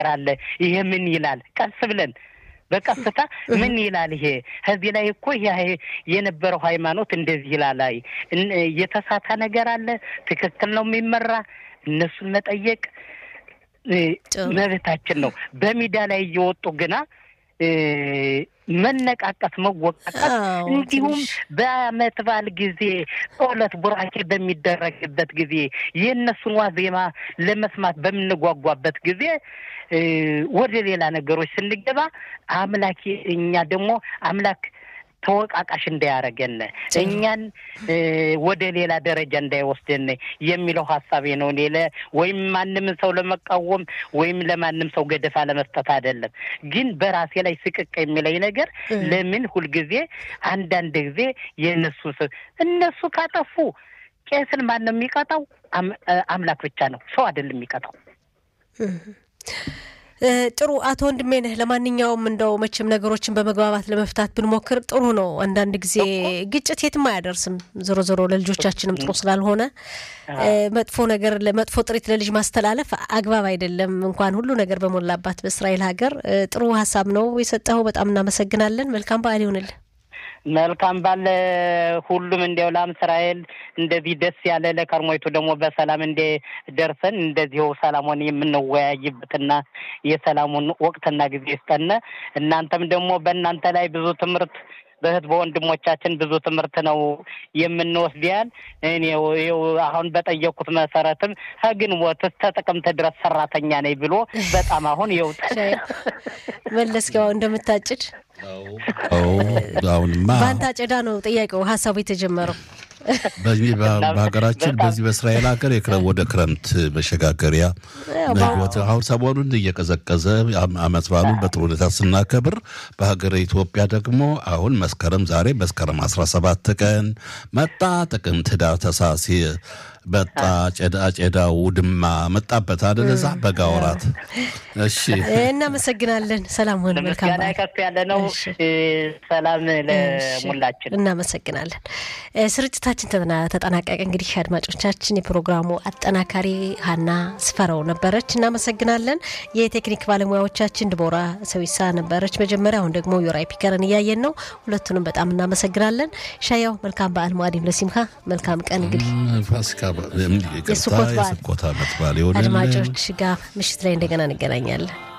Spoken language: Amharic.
አለ። ይሄ ምን ይላል? ቀስ ብለን በቀስታ ምን ይላል ይሄ ከዚህ ላይ እኮ ይሄ የነበረው ሃይማኖት እንደዚህ ይላል። አይ የተሳታ ነገር አለ፣ ትክክል ነው የሚመራ እነሱን መጠየቅ መብታችን ነው። በሚዲያ ላይ እየወጡ ግና መነቃቀት፣ መወቃቀት እንዲሁም በዓመት በዓል ጊዜ ጸሎት ቡራኬ በሚደረግበት ጊዜ የእነሱን ዋዜማ ለመስማት በምንጓጓበት ጊዜ ወደ ሌላ ነገሮች ስንገባ አምላክ እኛ ደግሞ አምላክ ተወቃቃሽ እንዳያረገን እኛን ወደ ሌላ ደረጃ እንዳይወስደን የሚለው ሀሳቤ ነው። እኔ ወይም ማንም ሰው ለመቃወም ወይም ለማንም ሰው ገደፋ ለመስጠት አይደለም። ግን በራሴ ላይ ስቅቅ የሚለኝ ነገር ለምን ሁልጊዜ አንዳንድ ጊዜ የእነሱ እነሱ ካጠፉ ቄስን ማን ነው የሚቀጣው? አምላክ ብቻ ነው፣ ሰው አይደለም የሚቀጣው። ጥሩ አቶ ወንድሜ ነህ። ለማንኛውም እንደው መቼም ነገሮችን በመግባባት ለመፍታት ብንሞክር ጥሩ ነው። አንዳንድ ጊዜ ግጭት የትም አያደርስም። ዞሮ ዞሮ ለልጆቻችንም ጥሩ ስላልሆነ መጥፎ ነገር መጥፎ ጥሪት ለልጅ ማስተላለፍ አግባብ አይደለም። እንኳን ሁሉ ነገር በሞላባት በእስራኤል ሀገር ጥሩ ሀሳብ ነው የሰጠኸው። በጣም እናመሰግናለን። መልካም በዓል ይሆንልን። መልካም ባለ ሁሉም እንዲያው ላም እስራኤል እንደዚህ ደስ ያለ ለከርሞይቱ ደግሞ በሰላም እንደ ደርሰን እንደዚሁ ሰላሙን የምንወያይበትና የሰላሙን ወቅትና ጊዜ ይስጠን። እናንተም ደግሞ በእናንተ ላይ ብዙ ትምህርት በእህት በወንድሞቻችን ብዙ ትምህርት ነው የምንወስድ ያህል እኔ ይኸው አሁን በጠየቅኩት መሰረትም ከግንቦት እስከ ጥቅምት ድረስ ሰራተኛ ነኝ ብሎ በጣም አሁን ይኸው መለስኪያው እንደምታጭድ አሁንማ በአንተ አጨዳ ነው ጥያቄው ሀሳቡ የተጀመረው። በዚህ በሀገራችን በዚህ በእስራኤል ሀገር ወደ ክረምት መሸጋገሪያ አሁን ሰሞኑን እየቀዘቀዘ አመት በዓሉን በጥሩ ሁኔታ ስናከብር በሀገረ ኢትዮጵያ ደግሞ አሁን መስከረም ዛሬ መስከረም አስራ ሰባት ቀን መጣ ጥቅምት፣ ህዳር፣ ታኅሳስ መጣ ጨዳ ጨዳው ውድማ መጣበት አይደል? እዛ በጋ ወራት። እሺ እናመሰግናለን። ሰላም ሆን መልካም ምስጋና ከፍ ያለ ነው። ሰላም ለሙላችን እናመሰግናለን። ስርጭታችን ተጠናቀቀ። እንግዲህ አድማጮቻችን፣ የፕሮግራሙ አጠናካሪ ሀና ስፈራው ነበረች። እናመሰግናለን። የቴክኒክ ባለሙያዎቻችን ድቦራ ሰዊሳ ነበረች መጀመሪያ፣ አሁን ደግሞ ዮራይ ፒከርን እያየን ነው። ሁለቱንም በጣም እናመሰግናለን። ሻያው መልካም በዓል ሙአዲም ለሲምካ መልካም ቀን እንግዲህ ፋሲካ የስኮት በዓል የስኮት ዓመት በዓል ይሆንልን። አድማጮች ጋር ምሽት ላይ እንደገና እንገናኛለን።